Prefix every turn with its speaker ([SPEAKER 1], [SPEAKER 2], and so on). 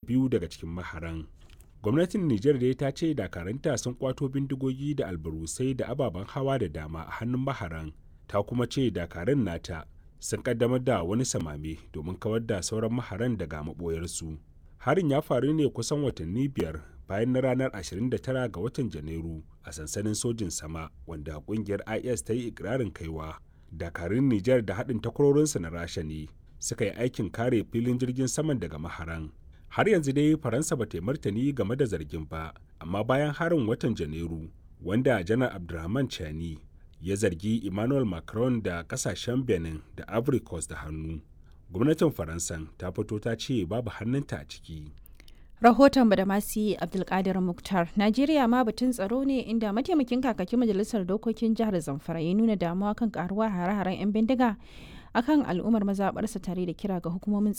[SPEAKER 1] biyu daga cikin maharan gwamnatin nijar dai ta ce dakaranta sun kwato bindigogi da albarusai da ababen hawa da dama a hannun maharan ta kuma ce dakarun nata sun kaddamar da wani samame domin kawar da sauran maharan daga maboyarsu harin ya faru ne kusan watanni biyar bayan na ranar 29 ga watan janairu a sansanin sojin sama wanda kungiyar is ta yi ikirarin kaiwa dakarun nijar da haɗin takwarorinsa na rasha ne suka yi aikin kare filin jirgin saman daga maharan har yanzu dai faransa ba ta yi martani game da zargin ba amma bayan harin watan janairu wanda janar abdulrahman chani ya zargi emmanuel macron da kasashen benin da ivory coast da hannu gwamnatin faransan ta fito ta ce babu hannunta a ciki
[SPEAKER 2] rahoton da masu abdulkadir muktar najeriya ma batun tsaro ne inda mataimakin kakakin majalisar dokokin jihar zamfara ya nuna damuwa kan karuwa hare-haren 'yan bindiga akan al'ummar mazaɓarsa tare da kira ga hukumomin